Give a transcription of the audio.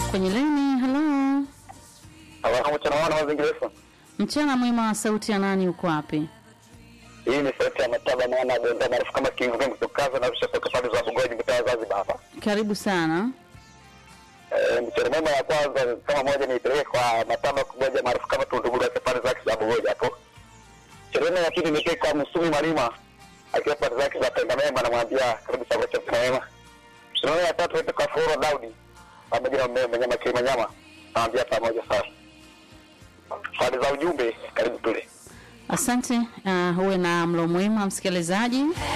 kwenye leni. Halo, Wanamuchanawana mazingira mchana mwema. Sauti ya nani? Uko wapi? hii ni sauti ya mataba mwana agonda maarufu kama King Kong kutoka na rusha toka pande za Bugoji mtaa Zanzibar hapa. Karibu sana. Eh, mchana mwema ya kwanza kama moja niipeleke kwa mataba kumoja maarufu kama Tunduguru ya pande zake za Bugoji hapo. Mchana mwema ya pili nipeleke kwa Musumi Malima akiwa pande zake za Tengamema namwambia karibu sana kwa mchana mwema. Mchana mwema ya tatu nipeleke kwa Foro Daudi pamoja na mmea mnyama kilima nyama namwambia pamoja sana. Pande za ujumbe karibu tule. Asante. Uh, uwe na mlo mwema msikilizaji.